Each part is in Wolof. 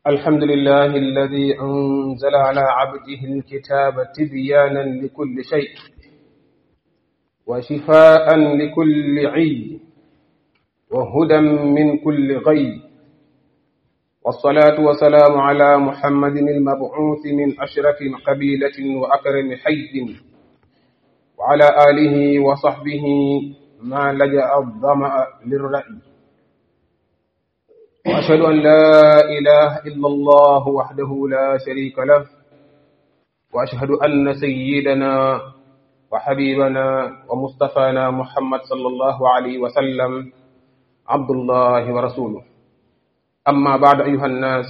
الحمد لله الذي أنزل على عبده الكتاب تبيانا لكل شيء وشفاء لكل عي وهدى من كل غي والصلاة والسلام على محمد المبعوث من أشرف قبيلة وأكرم حي وعلى آله وصحبه ما لجأ الظمأ للرأي وأشهد أن لا إله إلا الله وحده لا شريك له وأشهد أن سيدنا وحبيبنا ومصطفانا محمد صلى الله عليه وسلم عبد الله ورسوله أما بعد أيها الناس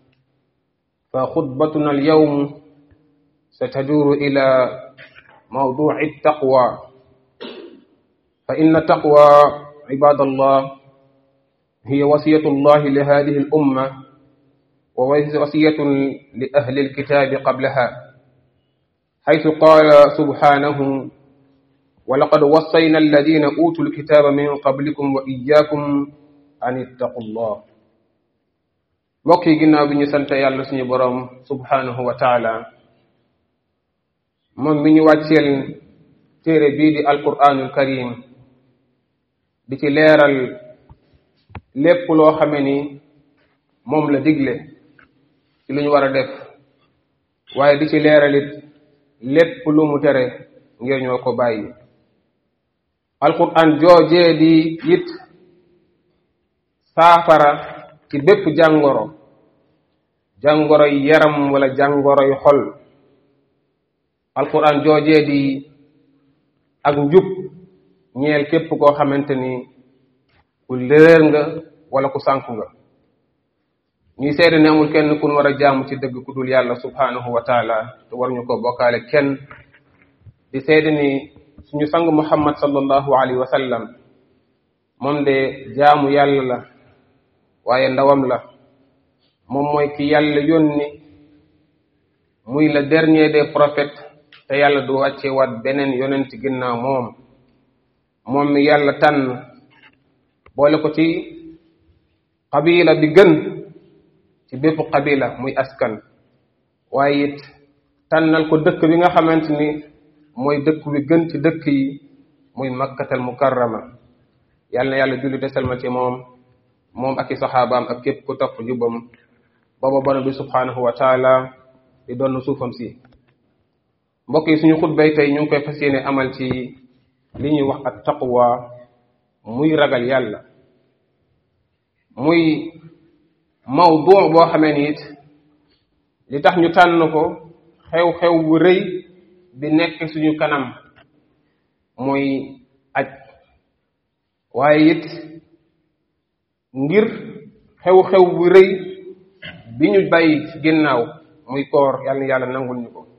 فخطبتنا اليوم ستدور إلى موضوع التقوى فإن التقوى عباد الله هي وصية الله لهذه الأمة ووصية لأهل الكتاب قبلها حيث قال سبحانه ولقد وصينا الذين أوتوا الكتاب من قبلكم وإياكم أن اتقوا الله mbokk yi ginnaaw bi ñu sant yàlla suñu boroom subhanahu wa taala moom mi ñu wàcceel téere bii di alquranul karim di ci leeral lépp loo xame ni moom la digle ci lu ñu war a def waaye di ci leeralit lépp lu mu tere ngir ñoo ko bàyyi alquran joojee di it saafara ci bépp jàngoro jàngoro yi yaram wala jàngoro yu xol alquran joojee di ak njub ñeel képp koo xamante ni ku léer nga wala ku sànku nga ñuy seede ne amul kenn kun war a jaamu ci dëgg ku dul yàlla subhanahu wa taala te war ñu ko bokkaale kenn di seede ni suñu sang muhammad sallallahu alayhi wa sallam moom de jaamu yàlla la waaye ndawam la moom mooy ki yàlla yónni muy le dernier des prophètes te yàlla du wàcce waat beneen yonent ginnaaw moom moom mi yàlla tànn boole ko ci qabila bi gën ci bépp qabila muy askan waaye it tànnal ko dëkk bi nga xamante ni mooy dëkk bi gën ci dëkk yi muy makkatal mukarrama yàlla na yàlla julli desal ma ci moom moom ak i saxaabaam ak képp ku topp jubam booba borom bi subhanahu wa taala di doon suufam si mbokk yi suñu xutbay tey ñu ngi koy fas yéene amal ci li ñuy wax ak taqwa muy ragal yàlla muy mawdu boo xamee ni it li tax ñu tànn ko xew-xew bu rëy bi nekk suñu kanam muy aj waaye it ngir xew-xew bu rëy bi ñu bàyyi ci ginnaaw muy koor yàlla na yàlla nangul ñu ko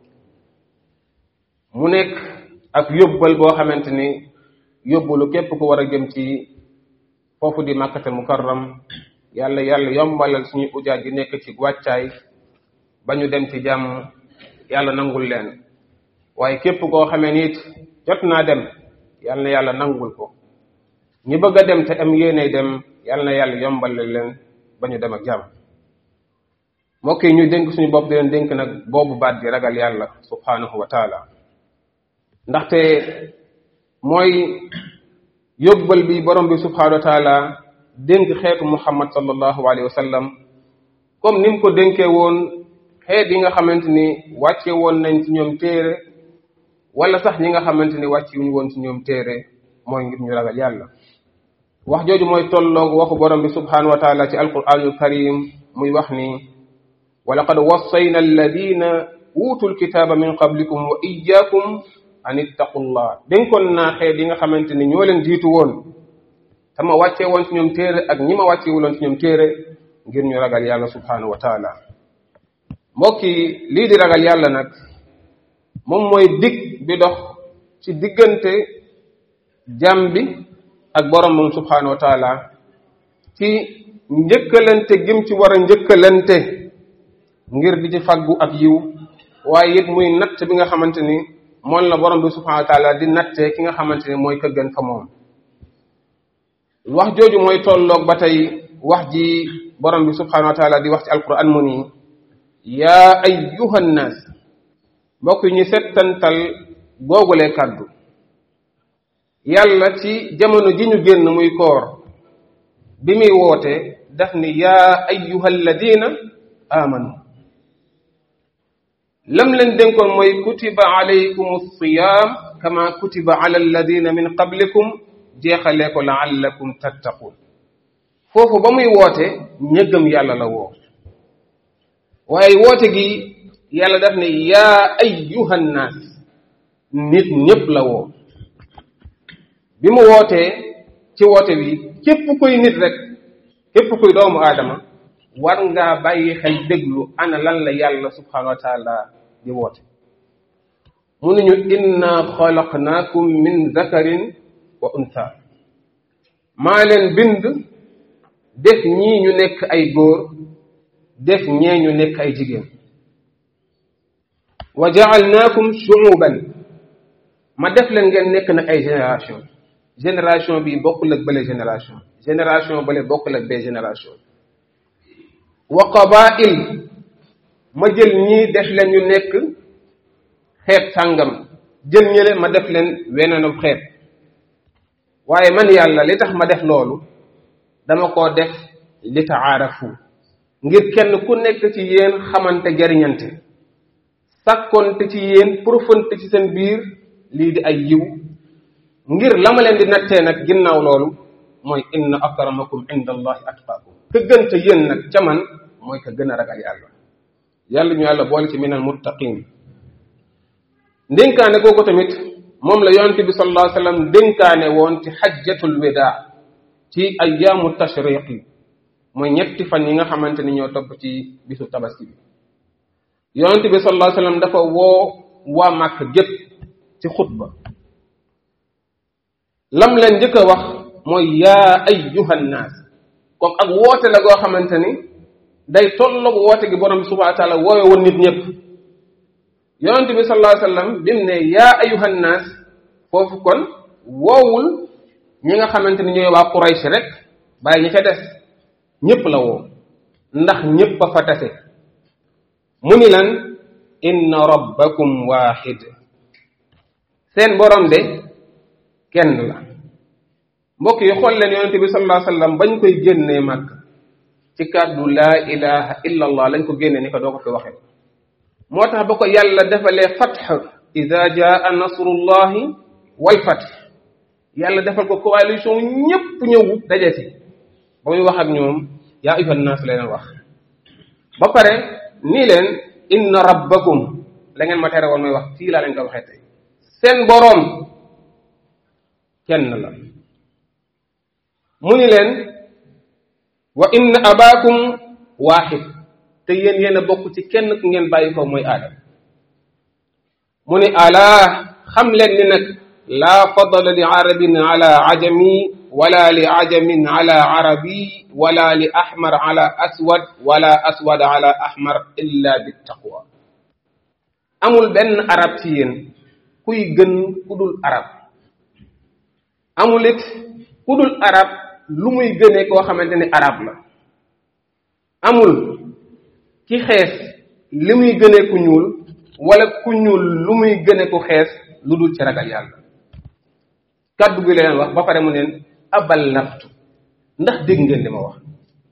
mu nekk ak yóbbal boo xamante ni yóbbalu képp ku war a jëm ci foofu di màkkatal mukarram yàlla yàlla yombalal suñu ujaaj yi nekk ci wàccaay ba ñu dem ci jàmm yàlla nangul leen waaye képp koo xamee nit jot naa dem yàlla na yàlla nangul ko ñi bëgg a dem te am yéene dem yàlla na yàlla yombalal leen ba ñu dem ak jàmm mbokk yi ñu dénk suñu bopp di leen dénk nag boobu baat di ragal yàlla subhanahu wa taala ndaxte mooy yóbbal bi borom bi subhanahu wa taala dénk xeetu muhammad sallallahu alayhi wa sallam comme ni mu ko dénkee woon xeet yi nga xamante ni wàcce woon nañ ci ñoom téere wala sax ñi nga xamante ni wàcce wuñu woon ci ñoom téere mooy ngir ñu ragal yàlla wax jooju mooy tolloog waxu borom bi subhanahu wa taala ci alquranul karim muy wax ni wa laqad wassayna alladina uutu lkitaaba min qablikum wa iyyakum an ittaqullah dénkoon naa xeet yi nga xamante ni ñoo leen jiitu woon te ma wàccee woon ci ñoom téere ak ñi ma wàcce wuloon ci ñoom téere ngir ñu ragal yàlla subhanahu wa taala mbokk yi lii di ragal yàlla nag moom mooy dig bi dox ci diggante jàmm bi ak borom moom subhanahu wa taala ci njëkkalante gim ci war a njëkkalante ngir di ci faggu ak yiw waaye it muy natt bi nga xamante ni moom la borom bi subhanahu wa taala di nattee ki nga xamante ni mooy ka gën fa moom wax jooju mooy tolloog ba tey wax ji borom bi subhanahu wa taala di wax ci alquran mu nii yaa ayyuha nnaas mbokk yi ñu settantal googulee kàddu yàlla ci jamono ji ñu génn muy koor bi muy woote daf ni yaa ayyuha alladina amanu lam leen dénkoon mooy kutiba alaykum alsiyam kama kutiba ala alladina min qablikum jeexalee ko laallakum tattaqun foofu ba muy woote ñëggam yàlla la woo waaye woote gi yàlla daf ne yaa ayyuha nnaas nit ñépp la woo bi mu wootee ci woote bi képp kuy nit rek képp kuy doomu aadama war ngaa bàyyi xel déglu ana lan la yàlla subhanahu wa taala di woote mu ne ñu inna xalaqnaakum min zakarin wa untha maa leen bind def ñii ñu nekk ay góor def ñee ñu nekk ay jigéen wa jaalnaakum shuuban ma def leen ngeen nekk nag ay génération génération bi bokkul ak bële génération génération bële bokkul ak bee génération wa qabail ma jël ñii def leen ñu nekk xeet sàngam jël ñële ma def leen weneenu xeet waaye man yàlla li tax ma def loolu dama koo def li taarafu ngir kenn ku nekk ci yéen xamante jariñante sàkkonte ci yéen profante ci seen biir lii di ay yiw ngir la ma leen di nattee nag ginnaaw loolu mooy inna akramakum inda allahi atqaakum ka gën ca yéen nag ca man mooy ka gën a ragal yàlla yàlla ñu yàlla boole ci minal muttaqin ndénkaane googu tamit moom la yonent bi sallallahu alayhi wa sallam dénkaane woon ci xajjatul wida ci ayyaamu tashriqi mooy ñetti fan yi nga xamante ni ñoo topp ci bisu tabaski bi yonent bi sallallahu alayhi wa sallam dafa woo waa màkk gépp ci xutba lam leen njëkk a wax mooy yaa ayyuhan naas comme ak woote la goo xamante ni day tolloog woote gi borom bi subhanahu wa taala woowe woon nit ñëpp yonent bi sallallahu alayhi wa sallam bi mu ne yaa ayyuhan naas foofu kon woowul ñi nga xamante ni ñooy waa Quraysh rek bàyyi ñi ca des ñëpp la woo ndax ñëpp a fa tase mu ni lan inna rabbakum waaxid seen borom de kenn la mbokk yi xool leen yonente bi sallallahu alayhi wasallam bañ koy génnee màkk ci kàddu laa ilaha illa allah lañ ko génnee ni ko doo ko fi waxee moo tax ba ko yàlla defalee fatx ida jaa nasrullahi wal fatx yàlla defal ko coalition ñépp ñëw daje si ba muy wax ak ñoom yaa ayyuhan naas la leen wax ba pare nii leen inna rabbakum la ngeen ma tere woon mooy wax fii laa leen ko waxee tey seen boroom kenn la mu ni leen wa inna abaakum waaxid te yéen yéen a bokk ci kenn ku ngeen bàyyi ko mooy aadam mu ni alaa xam leen ni nag laa fadla li arabin ala ajami wala li ajamin ala arabi wala li ahmar ala aswad wala aswad ala ahmar illa bi taqwa amul benn arab ci yéen kuy gën ku dul arab amul it ku dul arab lu muy gënee koo xamante ni arab la amul ki xees li muy gënee ku ñuul wala ku ñuul lu muy gënee ku xees lu dul ci ragal yàlla kaddu gi leen wax ba pare mu neen abal laftu ndax dégg ngeen li ma wax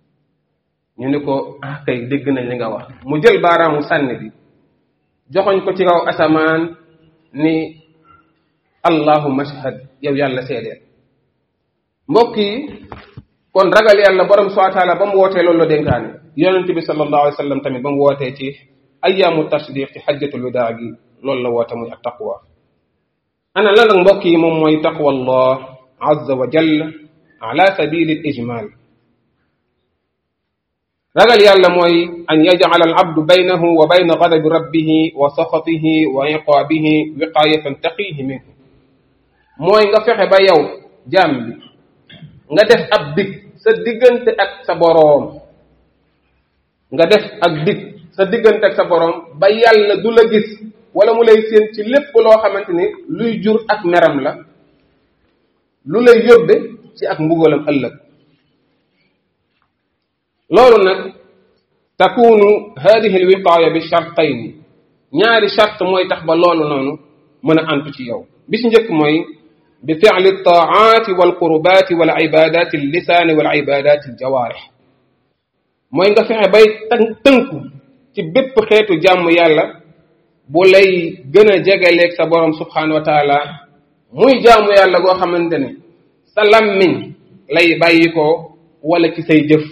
ñu ni ko ah kay dégg nañ li nga wax mu jël baaraamu sànni bi joxoñ ko ci kaw asamaan ni allahumma ashhad yow yàlla seedeel mbokk yi kon ragal yàlla borom subhanahu wa taala ba mu wootee loolu la dénkaane yonent bi sallallahu alayhi wa sallam tamit ba mu wootee ci ayyaamu tashriq ci xajjatul widaa gi loolu la woote muy ak taqwa ana lan nag mbokk yi moom mooy taqwa allah azza wa jalla ala sabili al ijmal ragal yàlla mooy an yajcala al abdu baynahu wa bayna gadabi rabbihi wa saxatihi wa iqaabihi wiqaayatan taqihi minhu mooy nga fexe ba yow jaam bi nga def ab dig sa diggante ak sa boroom nga def ak dig sa diggante ak sa boroom ba yàlla du la gis wala mu lay séen ci lépp loo xamante ni luy jur ak meram la lu lay yóbbe ci ak mbugalam ëllëg loolu nag takunu hadihi alwiqaaya bi shartayni ñaari charte mooy tax ba loolu noonu mën a antu ci yow bi ci njëkk mooy bi fi'li taati wal qurbaati wal ibadaati lisaani wal ibadaati aljawaarix mooy nga fexe bay tënku ci bépp xeetu jàmm yàlla bu lay gën a jegeleeg sa borom subhanahu wa taala muy jaamu yàlla goo xamante ne sa lammiñ lay bàyyi ko wala ci say jëf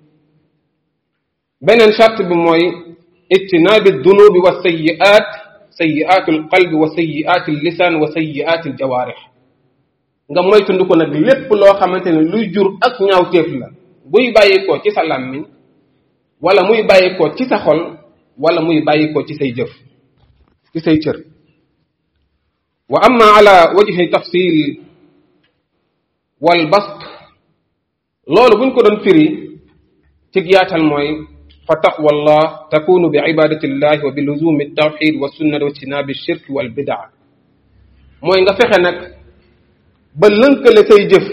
beneen charte bi mooy ijtinaabi dunubi wa sayiat sayiatu alqalbi wa sayiati allisaan wa sayiati aljawaarix nga moytandu ko nag lépp loo xamante ne luy jur ak ñaawteef la buy bàyyi ko ci sa lammiñ wala muy bàyyi ko ci sa xol wala muy bàyyi ko ci say jëf ci say cër wa amma ala wajhi tafsil wal bast loolu buñ ko doon firi ci yaatal mooy fa taqwa allah takunu bi ibadati llahi wa bi luzumi tawxid wa sunnati wa ijtinabi shirk wal bidaa mooy nga fexe nag ba lënkale say jëf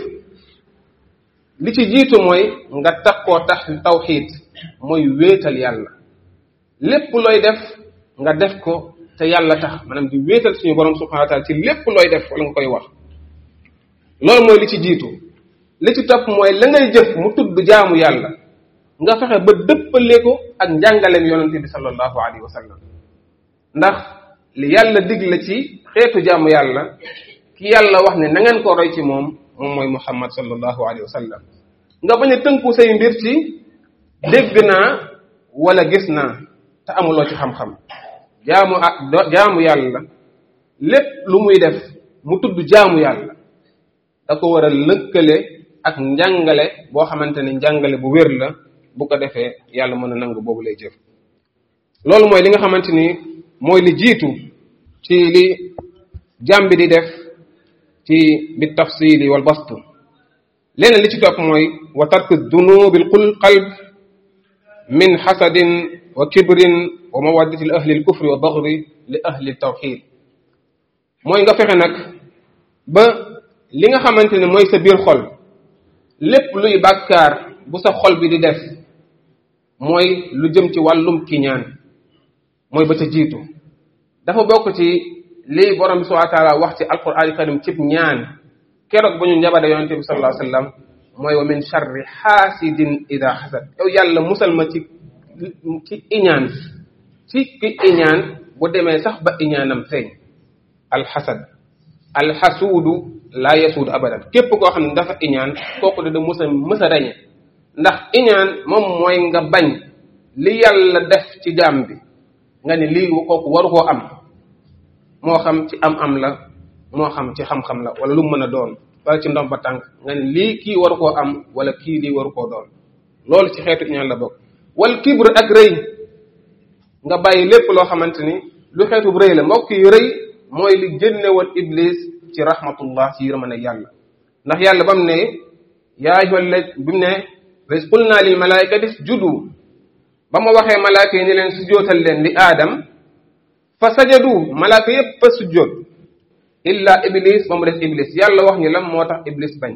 li ci jiitu mooy nga takkoo tax tawxid mooy wéetal yàlla lépp looy def nga def ko te yàlla tax maanaam di wéetal suñu borom subhanahu wa taala ci lépp looy def wala nga koy wax loolu mooy li ci jiitu li ci topp mooy la ngay jëf mu tudd jaamu yàlla nga fexe ba dëppale ko ak njàngaleem yonente bi sallallahu alayhi wa sallam ndax li yàlla digle ci xeetu jaamu yàlla ki yàlla wax ne na ngeen ko roy ci moom moom mooy muhammad sallallahu alayhi wa sallam nga bañ a tënku say mbir ci dégg naa wala gis naa te amuloo ci xam-xam jaamu ak jaamu yàlla lépp lu muy def mu tudd jaamu yàlla da ko war a lëkkale ak njàngale boo xamante ne njàngale bu wér la bu ko defee yàlla mën a nangu boobu lay jëf loolu mooy li nga xamante ni mooy li jiitu ci li jàmbi di def ci bi tafsili wal bastu leneen li ci topp mooy wa tarku dunubi al qalb min xasadin wa kibrin wa mawaddati li ahli alkufri wa bagri li ahli tawxid mooy nga fexe nag ba li nga xamante ne mooy sa biir xol lépp luy bàkkaar bu sa xol bi di def mooy lu jëm ci wàllum kiñaan mooy ba ca jiitu dafa bokk ci lii borom bi subhanahu wa taala wax ci alquran karim cib ñaan keroog bu ñu njabade yonente bi sallallahu alayhi wa sallam mooy wa min charri xaasidin ida xasad yow yàlla musal ma ci ci iñaan ci ki iñaan bu demee sax ba iñaanam feeñ alxasad alxasuudu laa yasuudu abadan képp koo xam ne dafa iñaan kooku da musa mësa rañe ndax iñaan moom mooy nga bañ li yàlla def ci jaam bi nga ne lii kooku waru koo am moo xam ci am-am la moo xam ci xam-xam la wala lu mën a doon wala ci ndomba tànk nga ne lii kii waru koo am wala kii lii waru koo doon loolu ci xeetu iñaan la bokk wal kibr ak rëy nga bàyyi lépp loo xamante ni lu xeetu rëy la mbokk yi rëy mooy li génne woon iblis ci rahmatullah ci yërmande yàlla ndax yàlla ba mu ne yaa ayyuhal la bi mu ne res qul naa lil malaikati isjudu ba ma waxee malaaka yi ni leen sujjootal leen li aadam fa sajadu malaaka yépp a sujjoot illa iblis ba mu des iblis yàlla wax ñu lan moo tax iblis bañ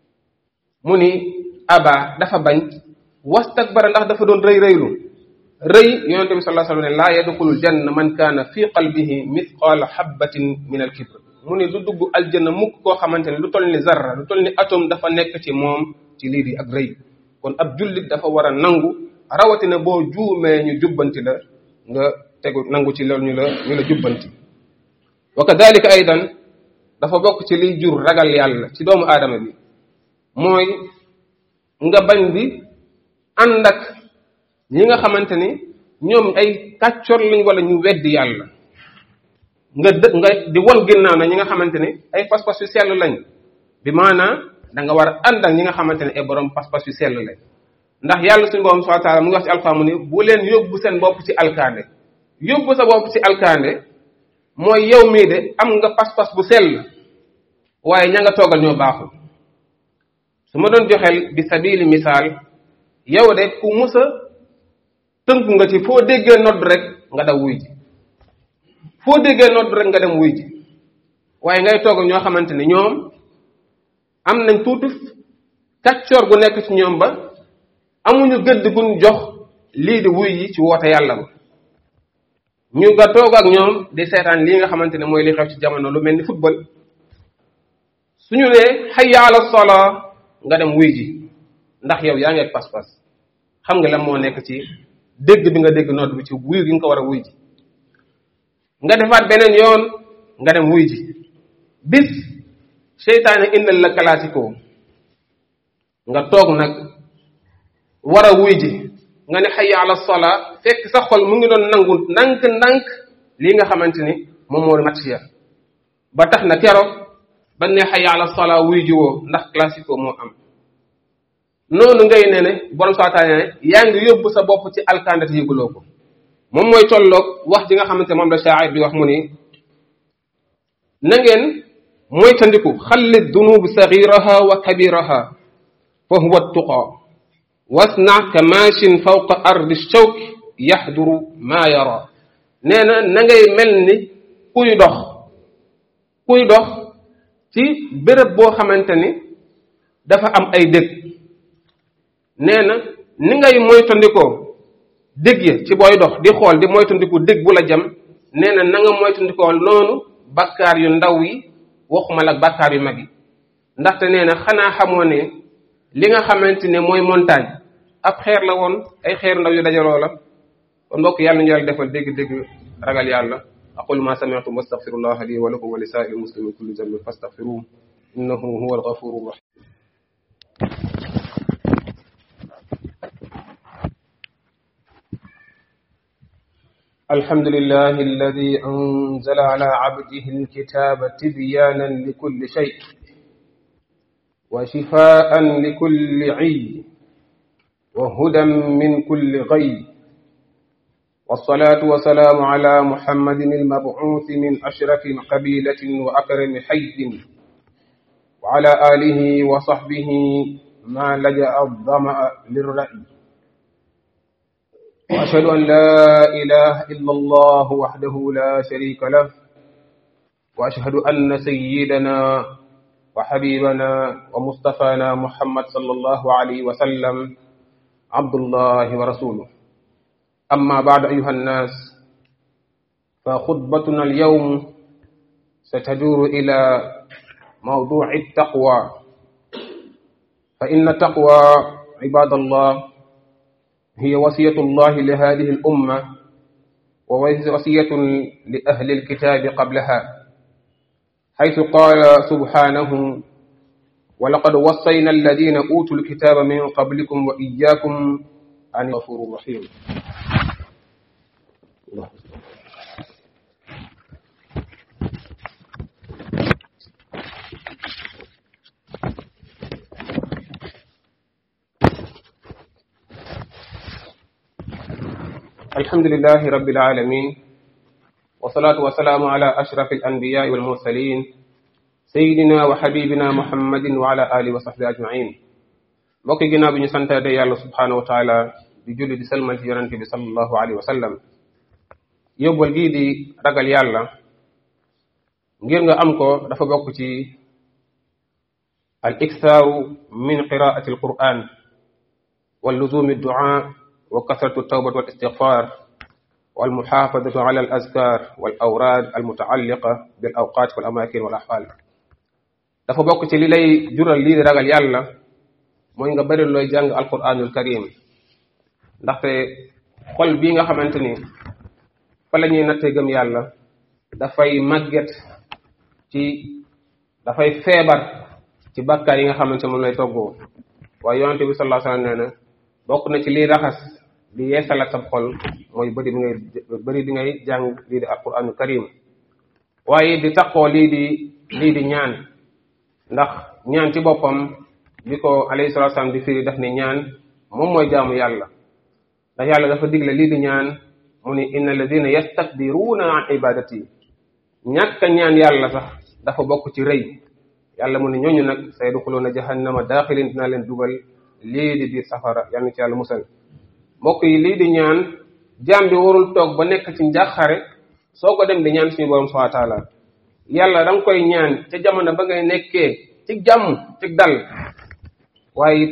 mu ni aba dafa bañ wastakbara ndax dafa doon rëy rëylu rëy yonente bi sallallahu alayhi wa sallam ne laa yadxulul janna man kaana fi qalbihi mithqaala habbatin min al kibr mu ni du dugg aljanna mukk koo xamante ne lu toll ni zarra lu toll ni atome dafa nekk ci moom ci lii di ak rëy kon ab jullit dafa war a nangu rawatina boo juumee ñu jubbanti la nga tegu nangu ci loolu ñu la ñu la jubbanti wa kadalika aydan dafa bokk ci liy jur ragal yàlla ci doomu aadama bi mooy nga bañ bi ànd ak ñi nga xamante ni ñoom ay kàccor lañ wala ñu weddi yàlla nga dë nga di won ginnaaw na ñi nga xamante ni ay pas-pas yu sell lañ bi maanaa da nga war a ànd ak ñi nga xamante ne ay borom pas-pas yu sell lañ ndax yàlla suñu borom subhanahu wa taala mu ngi wax ci alxuraan mu ni bu leen yóbbu seen bopp ci alkaande yóbbu sa bopp ci alkaande mooy yow mii de am nga pas-pas bu sell waaye ña nga toogal ñoo baaxul su ma doon joxeel bi sabili misaal yow de ku musa tënku nga ci foo déggee nodd rek nga daw wuy ji foo déggee nodd rek nga dem wuy ji waaye ngay toog ñoo xamante ne ñoom am nañ tuuti kàccoor gu nekk ci ñoom ba amuñu gëdd guñ jox lii di wuy yi ci woote yàlla ba ñu nga toog ak ñoom di seetaan lii nga xamante ne mooy li xew ci jamono lu mel ni football suñu ne hayya ala salaa nga dem wuy ji ndax yow yaa ngi ak pas-pas xam nga lan moo nekk ci dégg bi nga dégg nodd bi ci wuy gi nga ko war a wuy ji nga defaat beneen yoon nga dem wuy ji bis seytaane indal la classico nga toog nag war a wuy ji nga ne hayya ala salaa fekk sa xol mu ngi doon nangu ndànk-ndànk lii nga xamante ni moom moo match ya ba tax na keroog ba ne hayya ala salaa wuy ji woo ndax classico moo am noonu ngay ne ne borom saataane ne yaa ngi yóbbu sa bopp ci alkandate yëguloo ko moom mooy tolloog wax ji nga xamante moom la shaa'ir bi wax mu ni na ngeen moytandiku xalli dunubi sagiraha wa kabiraha fa huwa tuqa wasna ka maachin fawqa ardi shawk yaxduru maa yara nee na na ngay mel ni kuy dox kuy dox ci béréb boo xamante ni dafa am ay dëkk nee na ni ngay moytandikoo dëgg ya ci booy dox di xool di moytandiku dëgg bu la jam nee na na nga moytandikoo noonu bakkaar yu ndaw yi waxuma la bakkaar yu mag yi ndaxte nee na xanaa xamoo ne li nga xamante ne mooy montagne ab xeer la woon ay xeer ndaw yu dajaloo la kon mbokk yàlla ñu yàlla defal dégg-dégg ragal yàlla aqulu ma sami'tum wastaghfirullah li wa lakum wa li sa'iril muslimin kulli dhanbin fastaghfiruhu innahu huwal ghafurur rahim الحمد لله الذي أنزل على عبده الكتاب تبيانا لكل شيء وشفاء لكل عي وهدى من كل غي والصلاة والسلام على محمد المبعوث من أشرف قبيلة وأكرم حي وعلى آله وصحبه ما لجأ الظمأ للرأي وأشهد أن لا إله إلا الله وحده لا شريك له وأشهد أن سيدنا وحبيبنا ومصطفانا محمد صلى الله عليه وسلم عبد الله ورسوله أما بعد أيها الناس فخطبتنا اليوم ستدور إلى موضوع التقوى فإن التقوى عباد الله هي وصية الله لهذه الأمة ووصية لأهل الكتاب قبلها حيث قال سبحانه ولقد وصينا الذين أوتوا الكتاب من قبلكم وإياكم عن الغفور الرحيم الله الحمد لله رب العالمين والصلاة والسلام على أشرف الأنبياء والمرسلين سيدنا وحبيبنا محمد وعلى آله وصحبه أجمعين mbokki ginnaaw bi ñu santaate yàlla subhanahu wa taala di julli di salmal ci yonente bi sallallahu alayhi wa sallam yóbbal gii di ragal yàlla ngir nga am ko dafa bokk ci al iksaaru min qiraati al quran wal luzumi duaa wa kasratu tawbat wal istigfar wal muxaafadatu ala al azkar wal awraad al mutaalliqa bil awqaat wal amakin wal ahwal dafa bokk ci li lay jural lii di ragal yàlla mooy nga bëri looy jàng alquranul karim ndaxte xol bii nga xamante ni fa la ñuy nattee gëm yàlla dafay màgget ci dafay feebar ci bàkkaar yi nga xamante moom lay toggoo waaye yonente bi sallallahu alayhi wasallam nee na bokk na ci liy raxas li yeesalat sa xol mooy bëri bi ngay bëri bi ngay jàng lii di alquranul karim waaye di taqoo lii di lii di ñaan ndax ñaan ci boppam bi ko alayhi salatu wasallam di firi daf ne ñaan moom mooy jaamu yàlla ndax yàlla dafa digle lii di ñaan mu ni inna alladina yastakbiruuna an ibadati ñàkk a ñaan yàlla sax dafa bokk ci rëy yàlla mu ne ñooñu nag sayadxuluuna jahannama daaxilin dinaa leen dugal lii di biir safara yàlla na ci yàlla musal mbokk yi lii di ñaan jaam bi warul toog ba nekk ci njàqare soo ko dem di ñaan suñu borom subhanahu wa taala yàlla da nga koy ñaan ca jamono ba ngay nekkee ci jàmm ci dal waaye it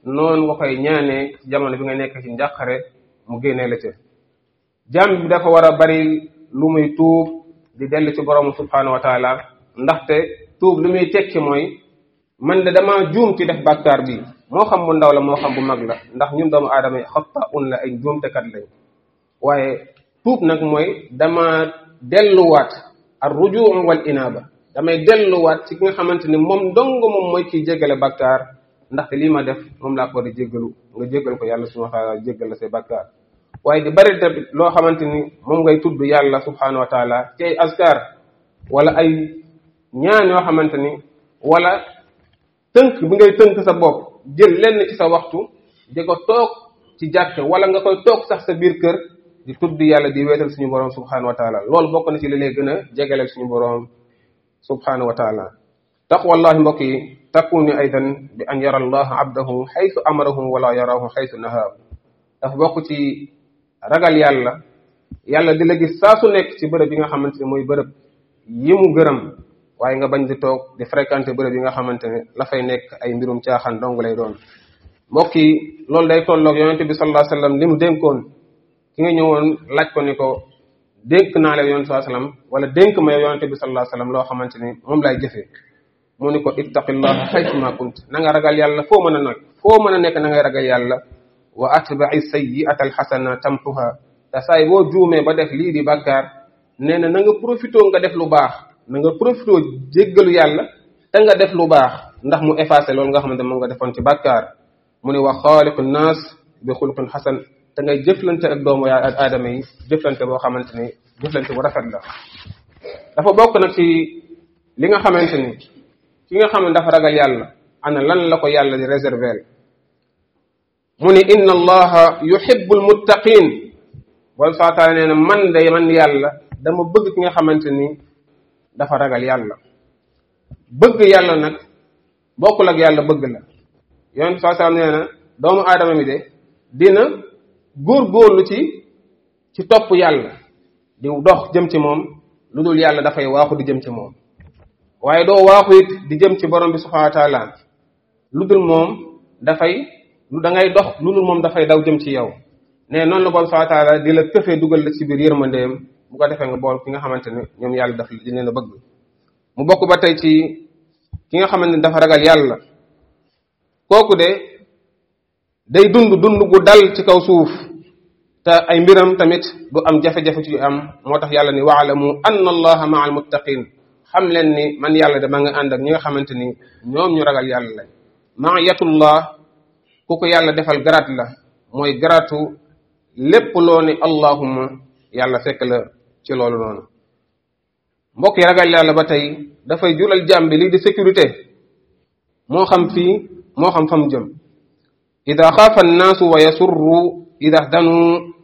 noonu nga koy ñaanee ci jamono bi nga nekk ci njàqare mu génnee la ca jàmm bi dafa war a bari lu muy tuub di dellu ci borom subhanahu wa taala ndaxte tuub lu muy tekki mooy man de dama juum ci def bàkkaar bi moo xam bu ndaw la moo xam bu mag la ndax ñun doomu aadama yi xatta un la ay juumtekat lañ waaye tuub nag mooy dama delluwaat ar rujuu wal inaaba damay delluwaat ci ki nga xamante ni moom dong moom mooy kiy jéggale bàkkaar ndaxte lii ma def moom laa ko war a jéggalu nga jéggal ko yàlla subhanahu wa taala jéggal la say bàkkaar waaye di bari tamit loo xamante ni moom ngay tudd yàlla subhanahu wa taala ci ay askar wala ay ñaan yoo xamante ni wala tënk bi ngay tënk sa bopp jël lenn ci sa waxtu di ko toog ci jàkk wala nga koy toog sax sa biir kër di tudd yàlla di weetal suñu borom subhanahu wa taala loolu bokk na ci li lay gën a jegaleel suñu borom subhanahu wa taala taqwallahi mbokk yi takuni aydan bi an yara allah abdahu xaytu amarahu wala yarahu xaytu nahaahu dafa bokk ci ragal yàlla yàlla di la gis saa su nekk ci bërëb yi nga xamante ne mooy bërëb yi mu gërëm waaye nga bañ di toog di fréquenter bërëb yi nga xamante ne la fay nekk ay mbirum caaxaan dong lay doon mbokk yi loolu day tolloog yonente bi sallallahu alayhi wasallam li mu dénkoon ki nga ñëwoon laaj ko ni ko dénk naa la yonente sallallahu alayhi wasallam wala dénk ma yonente bi sallallahu alayhi wasallam loo xamante ni moom lay jëfee mu ni ko ittaqillaha haythuma kunt na nga ragal yàlla foo mën a nag foo mën a nekk na ngay ragal yàlla wa atba'i sayyi'ata alxasana tamxuha te saay boo juumee ba def lii di bàkkaar nee na na nga profité nga def lu baax na nga profité jéggalu yàlla te nga def lu baax ndax mu effacé loolu nga xamante moom nga defoon ci bàkkaar mu ne wa xaaliqu naas bi xulqin xasan te ngay jëflante ak doomu yaa ak aadama yi jëflante boo xamante ni jëflante bu rafet la dafa bokk nag ci li nga xamante ni ki nga xam ne dafa ragal yàlla ana lan la ko yàlla di réserver mu ni inna allaha yuhibbul muttaqin wala saa taala nee na man de man yàlla dama bëgg ki nga xamante ni dafa ragal yàlla bëgg yàlla nag bokkul ak yàlla bëgg la yonent saa saa nee na doomu aadama mi de dina góor-góorlu ci ci topp yàlla di dox jëm ci moom lu dul yàlla dafay waaxu di jëm ci moom waaye doo waaxu it di jëm ci borom bi subhanahu wa taala lu dul moom dafay lu da ngay dox lu dul moom dafay daw jëm ci yow ne noonu la borom subhanahu wa taala di la këfee dugal la ci biir yërmandeem bu ko defee nga bool ki nga xamante ne ñoom yàlla daf di leen a bëgg mu bokk ba tey ci ki nga xamante ne dafa ragal yàlla kooku de day dund dund gu dal ci kaw suuf te ay mbiram tamit du am jafe-jafe ci am moo tax yàlla ni waalamu anna allaha maa almuttaqin xam leen ni man yàlla dama nga ànd ak ñi nga xamante ni ñoom ñu ragal yàlla lañ maayatullah ku ko yàlla defal garaat la mooy garaatu lépp loo ni allahumma yàlla fekk la ci loolu noonu mbokk yi ragal yàlla ba tey dafay jural jàmm bi lii di sécurité moo xam fii moo xam fa mu jëm ida xaafa annaasu wa yasurru ida danu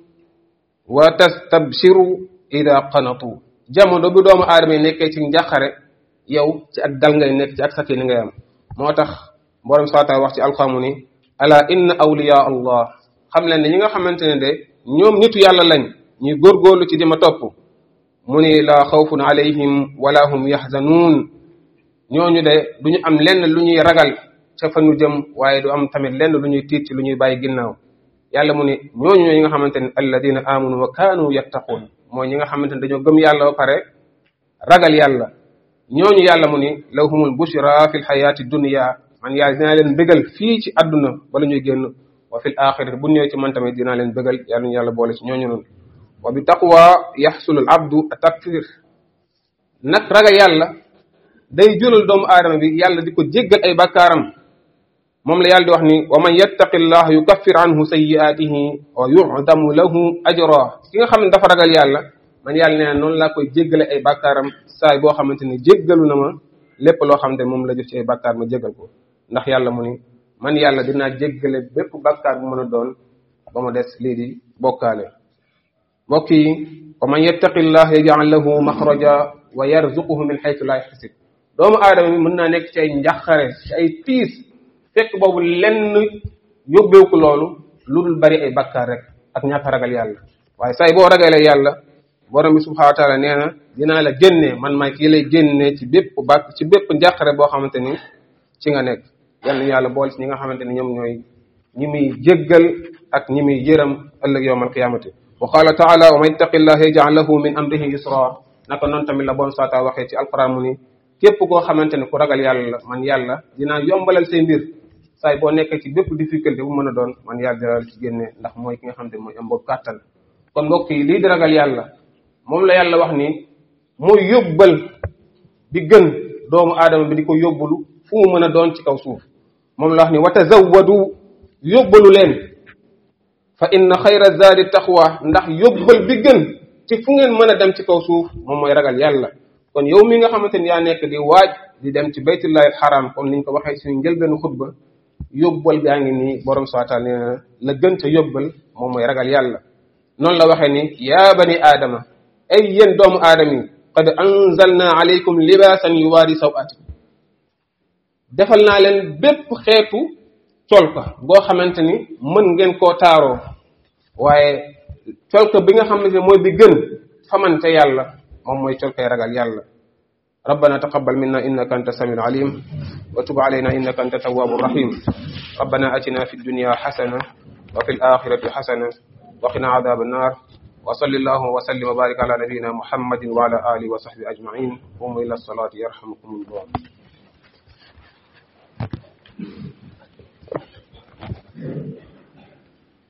wa tastabshiru ida qanatu jamono bi doomu aadama yi nekkee ci njàqare yow ci ak dal ngay nekk ci ak sakki ni ngay am moo tax borom saata wax ci alxamu ni ala inna awliya allah xam leen ne ñi nga xamante ne de ñoom nitu yàlla lañ ñuy góorgóorlu ci dima topp mu ni la xawfun alayhim wala hum yaxzanuun ñooñu de duñu am lenn lu ñuy ragal ca fa ñu jëm waaye du am tamit lenn lu ñuy tiit ci lu ñuy bàyyi ginnaaw yàlla mu ni ñooñu ñooy ñi nga xamante ne alladina amanu wa kaanu yattaquun mooy ñi nga xamante ne dañoo gëm yàlla ba pare ragal yàlla ñooñu yàlla mu ni lahumul bushra fi lxayaati dunia man yàlla dinaa leen bégal fii ci àdduna bala ñuy génn wa fil axirati bu ñëwee ci man tamit dinaa leen bégal yàlla ñu yàlla boole ci ñooñu noonu wa bi taqwa yaxsulul abdu takfir nag ragal yàlla day jural doomu aadama bi yàlla di ko jéggal ay bakkaaram moom la yàlla di wax ni wa man yattaqi llah yukaffir anhu sayyi'atihi wa yu'damu lahu ajra ki nga xam ne dafa ragal yàlla man yàlla nee na noonu laa koy jéggale ay bakkaaram saay boo xamante ni jéggalu na ma lépp loo xamante ne moom la jëf ci ay bakkaar ma jéggal ko ndax yàlla mu ni man yàlla dinaa jéggale bépp bakkaar bu mën a doon ba mu des lii di bokkaale mbokk yi wa man yattaqi llah yaj'al lahu maxraja wa yarzuquhu min xaytu laa yaxtasib doomu aadama mi mën naa nekk ci ay njàqare ci ay tiis fekk boobu lenn yóbbeewu ko loolu lu dul bari ay bakkaar rek ak ñàkk ragal yàlla waaye say boo ragalee yàlla borom bi subhanahu wa taala nee na dinaa la génnee man maay kii lay génnee ci bépp bàkk ci bépp njàqare boo xamante ni ci nga nekk yal nañu yàlla boole ci ñi nga xamante ni ñoom ñooy ñi muy jéggal ak ñi muy yërëm ëllëg yowm alqiyamati wa qala taala wa man yattaqi llaha yaj'al lahu min amrihi yusra naka noonu tamit la bon saata waxee ci alquran mu ni képp koo xamante ne ku ragal yàlla man yàlla dinaa yombalal say mbir saay boo nekkee ci bépp difficulté bu mën a doon man yàlla dina ci génne ndax mooy ki nga xam ne mooy am boobu kàttan kon mbokk yi lii di ragal yàlla moom la yàlla wax ni mooy yóbbal bi gën doomu aadama bi di ko yóbbalu fu mu mën a doon ci kaw suuf moom la wax ni wa tazawwadu yóbbalu leen fa inna xayra zaadi taqwa ndax yóbbal bi gën ci fu ngeen mën a dem ci kaw suuf moom mooy ragal yàlla kon yow mi nga xamante ni yaa nekk di waaj di dem ci baytullahi alxaram kon liñ ko waxee suñu njëlbeenu xutba yóbbal gaa ngi nii borom subhanahu nee na la gën ca yóbbal moom mooy ragal yàlla noonu la waxee ni yaa bani aadama ay yéen doomu aadama yi qad anzalna alaykum libaasan yuwaari sawatikum defal naa leen bépp xeetu colka boo xamante ni mën ngeen koo taaroo waaye colka bi nga xamante ne mooy bi gën famante yàlla moom mooy colkay ragal yàlla ربنا تقبل منا إنك أنت السميع العليم وتب علينا إنك أنت التواب الرحيم ربنا أتنا في الدنيا حسنة وفي الآخرة حسنة وقنا عذاب النار وصل الله وسلم وبارك على نبينا محمد وعلى آله وصحبه أجمعين قوموا إلى الصلاة يرحمكم الله